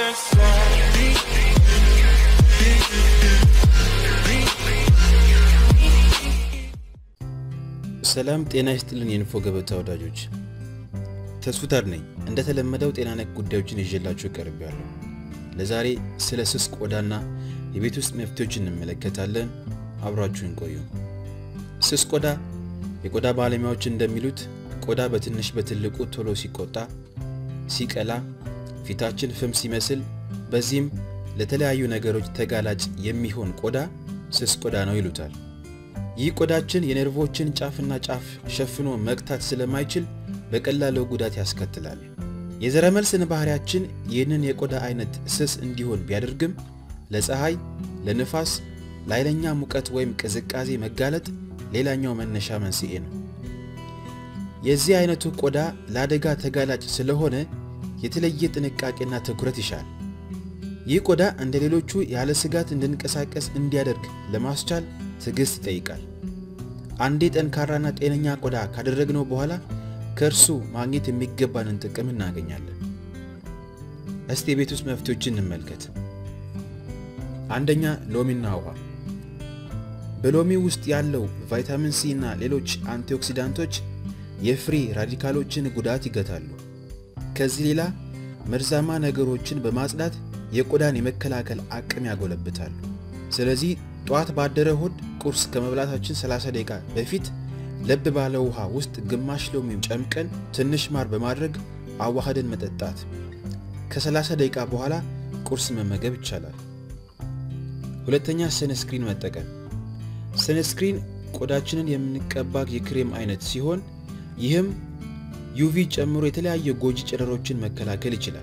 ሰላም ጤና ይስጥልን የንፎ ገበታ ወዳጆች፣ ተስፉታር ነኝ። እንደተለመደው ጤና ነክ ጉዳዮችን ይዤላችሁ ቀርቤያለሁ። ለዛሬ ስለ ስስ ቆዳና የቤት ውስጥ መፍትሄዎች እንመለከታለን። አብራችሁን ቆዩ። ስስ ቆዳ የቆዳ ባለሙያዎች እንደሚሉት ቆዳ በትንሽ በትልቁ ቶሎ ሲቆጣ፣ ሲቀላ፣ ፊታችን ፍም ሲመስል፣ በዚህም ለተለያዩ ነገሮች ተጋላጭ የሚሆን ቆዳ ስስ ቆዳ ነው ይሉታል። ይህ ቆዳችን የነርቮችን ጫፍና ጫፍ ሸፍኖ መግታት ስለማይችል በቀላሉ ጉዳት ያስከትላል። የዘረመል ስነ ባህሪያችን ይህንን የቆዳ አይነት ስስ እንዲሆን ቢያደርግም ለፀሐይ፣ ለንፋስ፣ ለኃይለኛ ሙቀት ወይም ቅዝቃዜ መጋለጥ ሌላኛው መነሻ መንስኤ ነው። የዚህ አይነቱ ቆዳ ለአደጋ ተጋላጭ ስለሆነ የተለየ ጥንቃቄና ትኩረት ይሻል። ይህ ቆዳ እንደ ሌሎቹ ያለ ስጋት እንድንቀሳቀስ እንዲያደርግ ለማስቻል ትዕግስት ይጠይቃል። አንዴ ጠንካራና ጤነኛ ቆዳ ካደረግነው በኋላ ከእርሱ ማግኘት የሚገባንን ጥቅም እናገኛለን። እስቲ የቤት ውስጥ መፍትሄዎችን እንመልከት። አንደኛ ሎሚና ውሃ። በሎሚ ውስጥ ያለው ቫይታሚን ሲ እና ሌሎች አንቲኦክሲዳንቶች የፍሪ ራዲካሎችን ጉዳት ይገታሉ። ከዚህ ሌላ መርዛማ ነገሮችን በማጽዳት የቆዳን የመከላከል አቅም ያጎለብታሉ። ስለዚህ ጠዋት ባደረ ሆድ ቁርስ ከመብላታችን 30 ደቂቃ በፊት ለብ ባለ ውሃ ውስጥ ግማሽ ሎሚ ጨምቀን ትንሽ ማር በማድረግ አዋህደን መጠጣት። ከ30 ደቂቃ በኋላ ቁርስ መመገብ ይቻላል። ሁለተኛ ሰንስክሪን መጠቀም። ሰንስክሪን ቆዳችንን የምንቀባ የክሬም አይነት ሲሆን ይህም ዩቪ ጨምሮ የተለያዩ ጎጂ ጨረሮችን መከላከል ይችላል።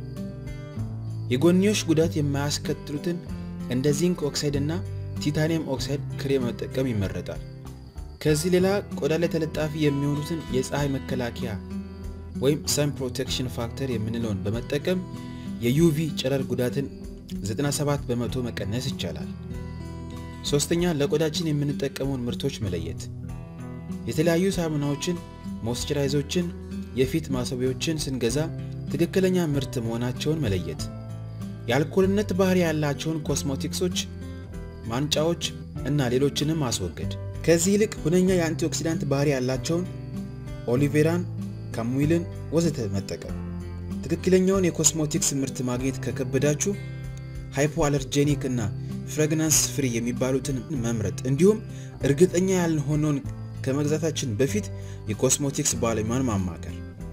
የጎንዮሽ ጉዳት የማያስከትሉትን እንደ ዚንክ ኦክሳይድ እና ቲታኒየም ኦክሳይድ ክሬም መጠቀም ይመረጣል። ከዚህ ሌላ ቆዳ ላይ ተለጣፊ የሚሆኑትን የፀሐይ መከላከያ ወይም ሰን ፕሮቴክሽን ፋክተር የምንለውን በመጠቀም የዩቪ ጨረር ጉዳትን 97 በመቶ መቀነስ ይቻላል። ሶስተኛ ለቆዳችን የምንጠቀመውን ምርቶች መለየት። የተለያዩ ሳሙናዎችን፣ ሞይስቸራይዞችን፣ የፊት ማስዋቢያዎችን ስንገዛ ትክክለኛ ምርት መሆናቸውን መለየት። የአልኮልነት ባህሪ ያላቸውን ኮስሞቲክሶች፣ ማንጫዎች እና ሌሎችንም ማስወገድ። ከዚህ ይልቅ ሁነኛ የአንቲኦክሲዳንት ባህሪ ያላቸውን ኦሊቬራን፣ ካሙይልን ወዘተ መጠቀም። ትክክለኛውን የኮስሞቲክስ ምርት ማግኘት ከከበዳችሁ ሃይፖ አለርጄኒክ እና ፍሬግናንስ ፍሪ የሚባሉትን መምረጥ እንዲሁም እርግጠኛ ያልሆነውን ከመግዛታችን በፊት የኮስሞቲክስ ባለሙያን ማማከር።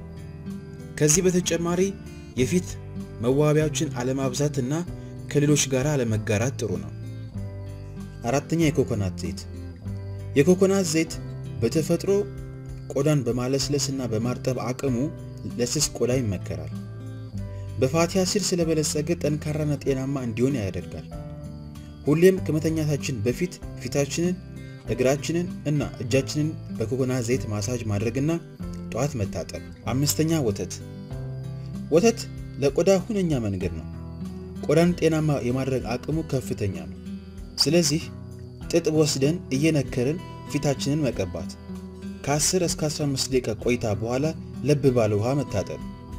ከዚህ በተጨማሪ የፊት መዋቢያዎችን አለማብዛት እና ከሌሎች ጋር አለመጋራት ጥሩ ነው። አራተኛ የኮኮናት ዘይት። የኮኮናት ዘይት በተፈጥሮ ቆዳን በማለስለስ እና በማርጠብ አቅሙ ለስስ ቆዳ ይመከራል። በፋቲ አሲድ ስለበለጸገ ጠንካራና ጤናማ እንዲሆን ያደርጋል። ሁሌም ከመተኛታችን በፊት ፊታችንን፣ እግራችንን እና እጃችንን በኮኮናት ዘይት ማሳጅ ማድረግና ጠዋት መታጠብ። አምስተኛ ወተት። ወተት ለቆዳ ሁነኛ መንገድ ነው። ቆዳን ጤናማ የማድረግ አቅሙ ከፍተኛ ነው። ስለዚህ ጥጥ ወስደን እየነከርን ፊታችንን መቀባት፣ ከ10 እስከ 15 ደቂቃ ቆይታ በኋላ ለብ ባለ ውሃ መታጠብ።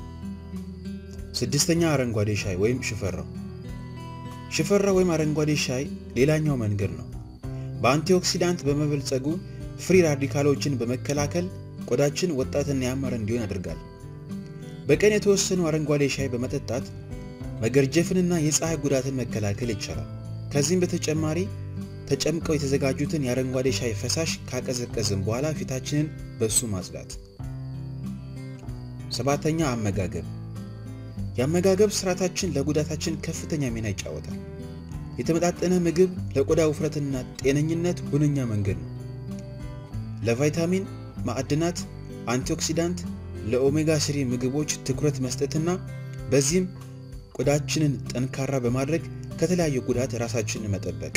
ስድስተኛ አረንጓዴ ሻይ ወይም ሽፈራው። ሽፈራው ወይም አረንጓዴ ሻይ ሌላኛው መንገድ ነው። በአንቲኦክሲዳንት በመበልጸጉ ፍሪ ራዲካሎችን በመከላከል ቆዳችን ወጣትና ያማረ እንዲሆን ያደርጋል። በቀን የተወሰኑ አረንጓዴ ሻይ በመጠጣት መገርጀፍንና የፀሐይ ጉዳትን መከላከል ይቻላል። ከዚህም በተጨማሪ ተጨምቀው የተዘጋጁትን የአረንጓዴ ሻይ ፈሳሽ ካቀዘቀዝን በኋላ ፊታችንን በሱ ማጽዳት። ሰባተኛ አመጋገብ። የአመጋገብ ስርዓታችን ለጉዳታችን ከፍተኛ ሚና ይጫወታል። የተመጣጠነ ምግብ ለቆዳ ውፍረትና ጤነኝነት ሁነኛ መንገድ ነው። ለቫይታሚን፣ ማዕድናት፣ አንቲኦክሲዳንት፣ ለኦሜጋ ስሪ ምግቦች ትኩረት መስጠትና በዚህም ቆዳችንን ጠንካራ በማድረግ ከተለያዩ ጉዳት ራሳችንን መጠበቅ።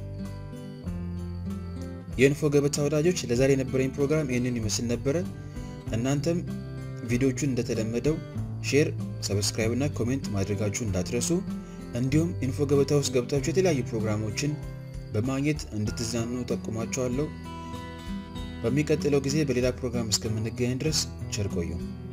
የኢንፎ ገበታ ወዳጆች ለዛሬ የነበረኝ ፕሮግራም ይህንን ይመስል ነበረ። እናንተም ቪዲዮቹን እንደተለመደው ሼር፣ ሰብስክራይብ እና ኮሜንት ማድረጋችሁ እንዳትረሱ። እንዲሁም ኢንፎ ገበታ ውስጥ ገብታችሁ የተለያዩ ፕሮግራሞችን በማግኘት እንድትዝናኑ ጠቁሟቸዋለሁ። በሚቀጥለው ጊዜ በሌላ ፕሮግራም እስከምንገናኝ ድረስ ቸር ቆዩ።